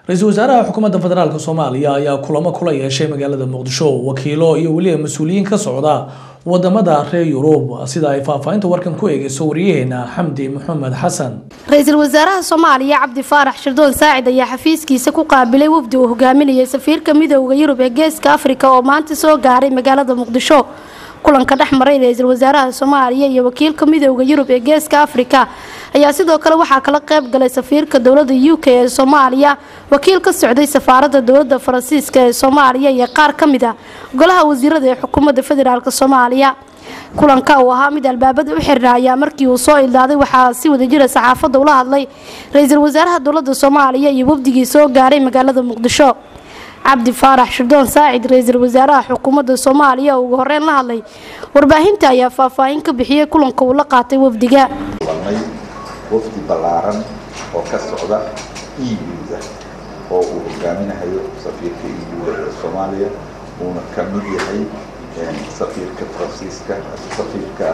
ra-iisul wasaaraha xukuumadda federaalk soomaaliya ayaa kulamo kula yeeshay magaalada muqdisho wakiilo iyo weliba mas-uuliyiin ka socda wadamada reer yurub sida ay faahfaahinta warkan ku eegeyso wariyaheena xamdi maxamed xasan ra-iisul wasaaraha soomaaliya cabdi faarax shirdoon saacid ayaa xafiiskiisa ku qaabilay wafdi uu hogaaminayay safiirka midooda yurub ee geeska afrika oo maanta soo gaaray magaalada muqdisho kulanka dhex maray ra-iisul wasaaraha soomaaliya iyo wakiilka midooda yurub ee geeska afrika ayaa sidoo kale waxaa kala qayb galay safiirka dowlada u k ee soomaaliya wakiil ka socday safaarada dowlada faransiiska ee soomaaliya iyo qaar ka mid a golaha wasiirada ee xukuumadda federaalk soomaaliya kulanka uu ahaa mid albaabada u xirna ayaa markii uu soo ildaaday waxaa si wadajira saxaafadda ula hadlay ra-iisul wasaaraha dowlada soomaaliya iyo wafdigii soo gaaray magaalada muqdisho cabdi faarax shirdoon saacid ra-iisul wasaaraha xukuumadda soomaaliya oo ugu horeyn la hadlay warbaahinta ayaa faahfaahin ka bixiyey kulanka uu la qaatay wafdiga wafdi ballaaran oo ka socda eu-da oo uu hogaaminahayo safiirka eu-da ee soomaaliya uuna ka mid yahay safiirka faransiiska safiirka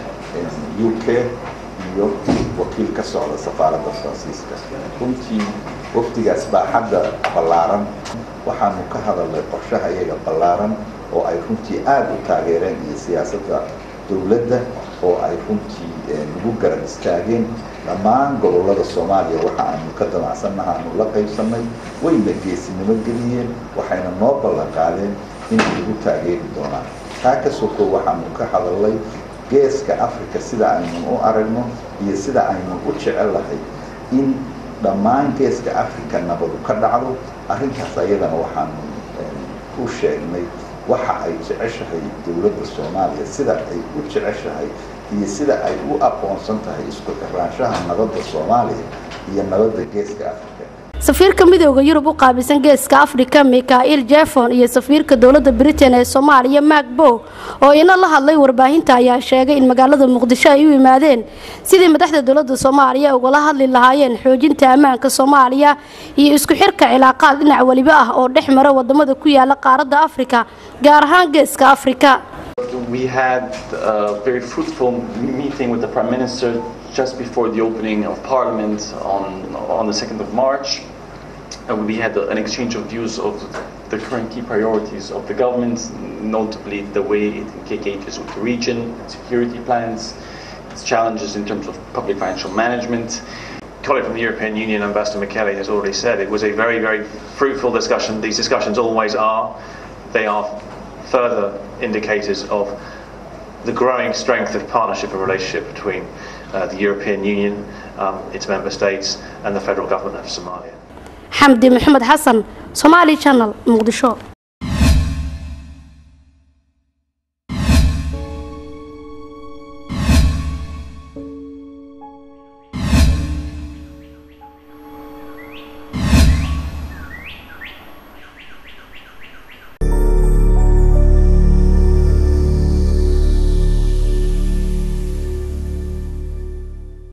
u k iyo wakiil ka socda safaaradda faransiiska runtii wafdigaas baa hadda ballaaran waxaanu ka hadalnay qorshaha iyaga ballaaran oo ay runtii aada u taageereen iyo siyaasadda dowladda oo ay runtii nagu garab istaageen dhammaan gobolada soomaaliya waxa aanu ka damacsannaha aanu la qaybsannay wayna geesinimo geliyeen waxayna noo ballan qaadeen inay nagu taageeri doonaan taa ka soko waxaanu ka hadalnay geeska africa sida aynu u aragno iyo sida aynu u jecel lahay in dhammaan geeska africa nabadu ka dhacdo arrintaas ayadana waxaanu u sheegnay waxa ay jeceshahay dowladda soomaaliya sida ay u jeceshahay iyo sida ay u aqoonsan tahay isku xiraanshaha nabadda soomaaliya iyo nabadda geeska africa safiirka midooda yurub u qaabilsan geeska afrika mikhail jefon iyo safiirka dowlada britain ee soomaaliya macbo oo ina la hadlay warbaahinta ayaa sheegay in magaalada muqdisho ay u yimaadeen sidii madaxda dowlada soomaaliya ugala hadli lahaayeen xoojinta ammaanka soomaaliya iyo isku xirka cilaaqaad dhinac weliba ah oo dhex mara wadamada ku yaala qaaradda afrika gaar ahaan geeska afrika We had a very fruitful meeting with the Prime Minister just before the opening of Parliament on, on the 2nd of March. Uh, we had an exchange of views of the current key priorities of the government, notably the way it engages with the region, security plans, its challenges in terms of public financial management. colleague from the European Union, Ambassador Michele, has already said it was a very, very fruitful discussion. These discussions always are. They are further indicators of the growing strength of partnership and relationship between uh, the European Union, um, its member states, and the federal government of Somalia. xamdi maxamed xasan somaali channel muqdisho